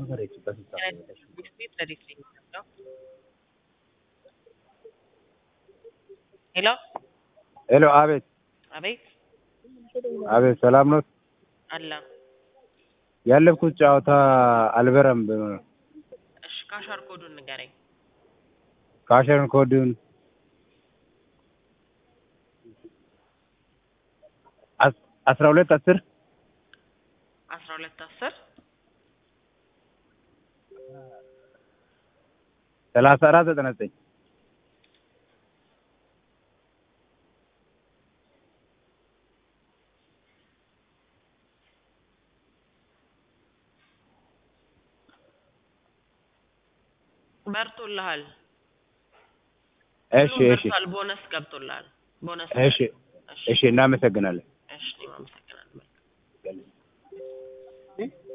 በፈረችበት ቤት ለሊት ላይ ነው። ሄሎ ሄሎ፣ አቤት አቤት አቤት፣ ሰላም ነው? አለ። ያለፍኩት ጨዋታ አልበረም ብሎ ነው። እሺ ካሻር ኮዱን ንገረኝ። ካሸርን ኮዱን አስ- አስራ ሁለት አስር አስራ ሁለት አስር ሰላሳ አራት ዘጠና ዘጠኝ በርቶልሃል። እሺ ሁሉም እሺ በርቷል። ቦነስ ገብቶልሃል። ቦነስ እሺ እሺ፣ እናመሰግናለን። እሺ እኔም አመሰግናለሁ።